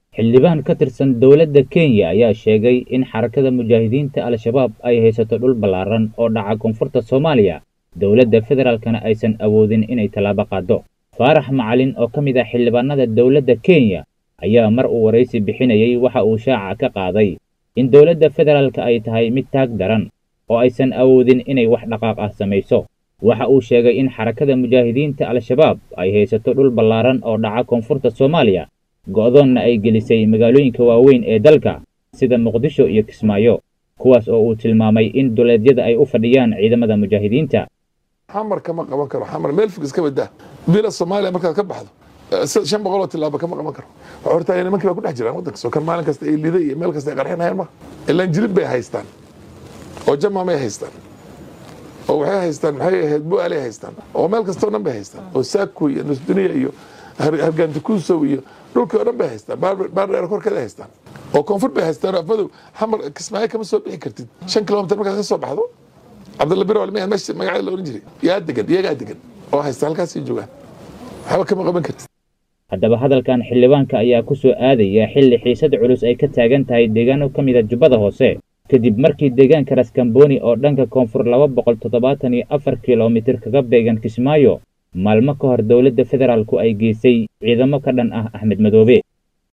xildhibaan ka tirsan dowladda kenya ayaa sheegay in xarakada mujaahidiinta al-shabaab ay haysato dhul ballaaran oo dhaca koonfurta soomaaliya dowladda federaalkana aysan awoodin inay tallaabo qaado faarax macalin oo ka mid ah xildhibaanada dowladda kenya ayaa mar uu waraysi bixinayay waxa uu shaaca ka qaaday in dowladda federaalka ay tahay mid taag daran oo aysan awoodin inay wax dhaqaaq ah samayso waxa uu sheegay in xarakada mujaahidiinta al-shabaab ay haysato dhul ballaaran oo dhaca koonfurta soomaaliya go'doonna ay gelisay magaalooyinka waaweyn ee dalka sida muqdisho iyo kismaayo kuwaas oo uu tilmaamay in duleedyada ay u fadhiyaan ciidamada mujaahidiinta xamar kama qaban karo xamar meel fog iska badaa bila soomaaliya markaad ka baxdo shan boqol oo tilaabo kama qaban karo waxaa horta nimankii baa ku dhex jiraan waddanka soo kan maalin kasta ay liday iyo meel kasta ay qarxinayaan ma ilaan jilib bay haystaan oo jamamay haystaan oo waxay haystaan maxay ahayd bu'aalay haystaan oo meel kastoo dhan bay haystaan oo saako iyo nusduniya iyo hargaantikuusow iyo dhulkii oo dhan bay haystaan baardheer korkeeda haystaan oo koonfur bay haystaan afmadow xamar kismaayo kama soo bixi kartid shan kilomitir markaad ka soo baxdo cabdalla biro almiya meesha magaceeda la oran jiray yaa degan iyagaa degan oo haysta halkaasii joogaan waxba kama qaban kartid haddaba hadalkan xildhibaanka ayaa ku soo aadaya xilli xiisad culus ay ka taagan tahay deegaano ka mid a jubbada hoose kadib markii deegaanka raskamboni oo dhanka koonfur laba boqol toddobaatan iyo afar kilomitir kaga beegan kismaayo maalmo ka hor dowladda federaalku ay geysay ciidamo ka dhan ah axmed madoobe